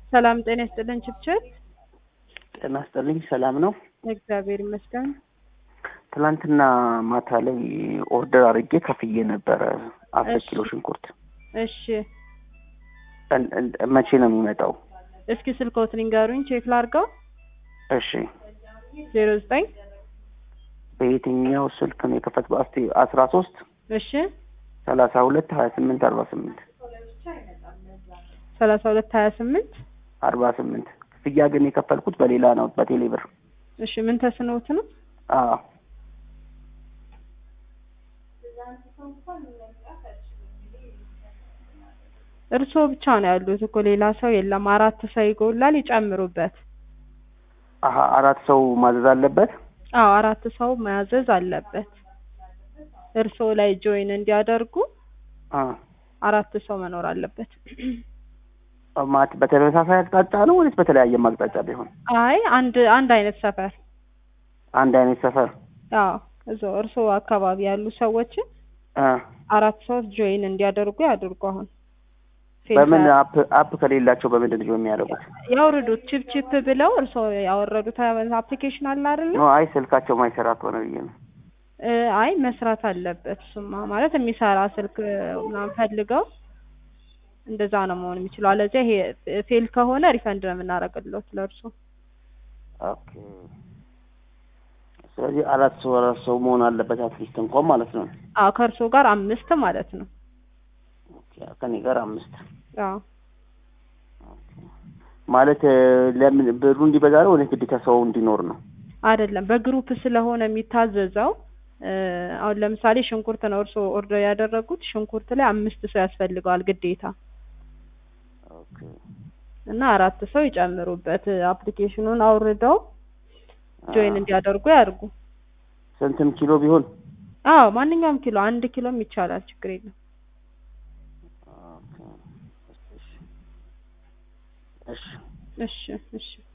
ሰላም ጤና ይስጥልን ችብችብ። ጤና ይስጥልኝ። ሰላም ነው? እግዚአብሔር ይመስገን። ትናንትና ማታ ላይ ኦርደር አድርጌ ከፍዬ ነበረ አስር እሺ። ኪሎ ሽንኩርት። እሺ እን- እን- መቼ ነው የሚመጣው? እስኪ ስልክዎትን ይንገሩኝ ቼክ ላድርገው። እሺ ዜሮ ዘጠኝ በየትኛው ስልክ ነው የከፈትኩት? አስቴ አስራ ሶስት እሺ ሰላሳ ሁለት ሀያ ስምንት አርባ ስምንት ሰላሳ ሁለት ሀያ ስምንት አርባ ስምንት ክፍያ ግን የከፈልኩት በሌላ ነው በቴሌ ብር። እሺ ምን ተስኖት ነው? አዎ እርስዎ ብቻ ነው ያሉት እኮ ሌላ ሰው የለም። አራት ሰው ይጎላል፣ ይጨምሩበት። አሀ አራት ሰው ማዘዝ አለበት። አዎ አራት ሰው መያዘዝ አለበት። እርስዎ ላይ ጆይን እንዲያደርጉ አ አራት ሰው መኖር አለበት። ማት በተመሳሳይ አቅጣጫ ነው ወይስ በተለያየ አቅጣጫ ቢሆን? አይ አንድ አንድ አይነት ሰፈር አንድ አይነት ሰፈር አዎ እዛው እርስዎ አካባቢ ያሉ ሰዎችን አ አራት ሰዎች ጆይን እንዲያደርጉ ያድርጉ። አሁን በምን አፕ አፕ ከሌላቸው በምንድን ነው የሚያደርጉት? ያውርዱት። ቺፕ ቺፕ ብለው እርስዎ ያወረዱት አፕሊኬሽን አለ አይደለ? ኖ አይ ስልካቸው ማይሰራ ከሆነ ብዬ ነው። እ አይ መስራት አለበት። እሱማ ማለት የሚሰራ ስልክ ምናምን ፈልገው እንደዛ ነው መሆን የሚችለው። አለዚያ ይሄ ፌል ከሆነ ሪፈንድ ነው የምናደርግልዎት ለእርሱ። ኦኬ ስለዚህ አራት ሰው አራት ሰው መሆን አለበት አትሊስት እንኳን ማለት ነው። አዎ ከእርስዎ ጋር አምስት ማለት ነው። ኦኬ ከኔ ጋር አምስት አዎ ማለት እ፣ ለምን ብሩ እንዲበዛ ነው ወይስ ግዴታ ሰው እንዲኖር ነው? አይደለም በግሩፕ ስለሆነ የሚታዘዘው እ፣ አሁን ለምሳሌ ሽንኩርት ነው እርስዎ ኦርደር ያደረጉት ሽንኩርት ላይ አምስት ሰው ያስፈልገዋል ግዴታ ኦኬ እና አራት ሰው ይጨምሩበት። አፕሊኬሽኑን አውርደው ጆይን እንዲያደርጉ ያድርጉ። ስንትም ኪሎ ቢሆን አዎ ማንኛውም ኪሎ አንድ ኪሎም ይቻላል፣ ችግር የለም። ኦኬ እሺ እሺ እሺ እሺ